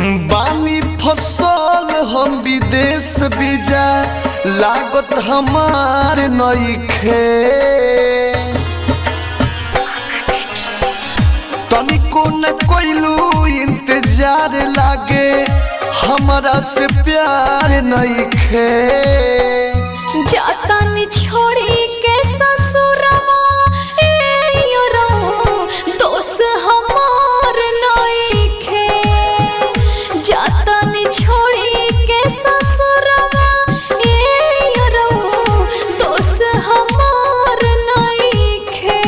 बानी फसल हम विदेश बीजा लागत हमार नईखे तनिको न कोइलू इंतजार लागे हमरा से प्यार नईखे जातन छोड़ी के ससुरवा ए योरा दोस हमार नइखे जातन छोड़ी के ससुरवा ए योरा दोस हमार नइखे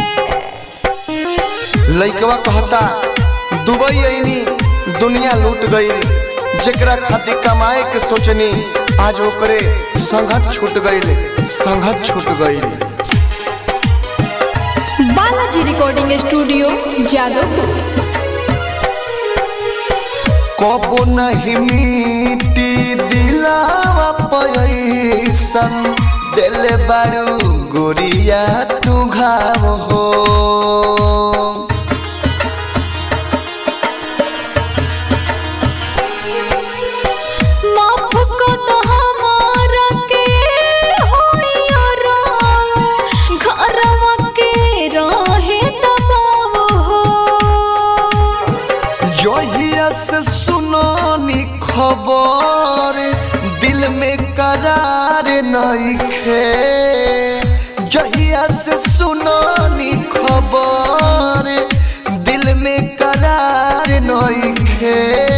लइकवा कहता दुबई आईनी दुनिया लूट गई जेकरा खातिर कमाए के सोचनी आज ओकरे संगत छूट गईल संगत छूट गईल बालाजी रिकॉर्डिंग स्टूडियो जादवपुर कबो नहीं मिटी दिलावा पैसन दिल बारू गोरिया तू घाव हो माफ को तो हमारा के होइरा घरवा के रहे दबाव हो जहिया से सुनानी खबर दिल में करार नइखे जहिया से सुनानी खबर दिल में करार नइखे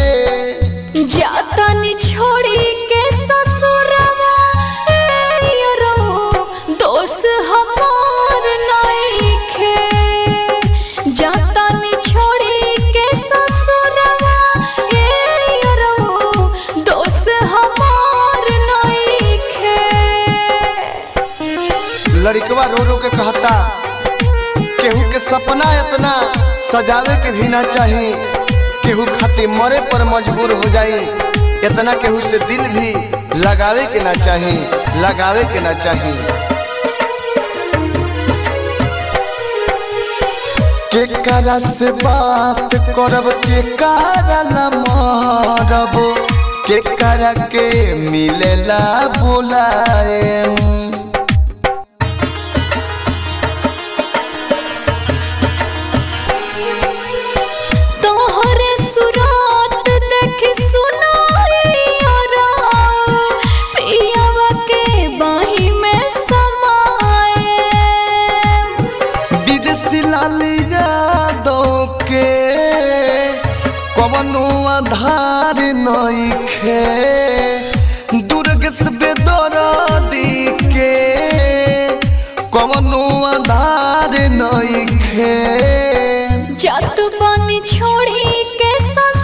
जातन छोड़ी के ससुरवा ए यारो दोस हमार नइखे जातन छोड़ी के ससुरवा ए यारो दोस हमार नइखे लड़कवा रो रो के कहता केहू के सपना इतना सजावे के भी ना चाही केहू खातिर मरे पर मजबूर हो जाई इतना केहू से दिल भी लगावे के ना चाही लगावे के ना चाही के करा से बात करब के करा ला मरब के करा के मिलेला बुलाएम तोहरे सुरात देख सुनाइरा पियावा के बाही में समाए विदेशी लाली यादव के कवनो आधार नइखे दुर्ग से बेदरदी के कवनो आधार नइखे जात बानी छोड़ी के सस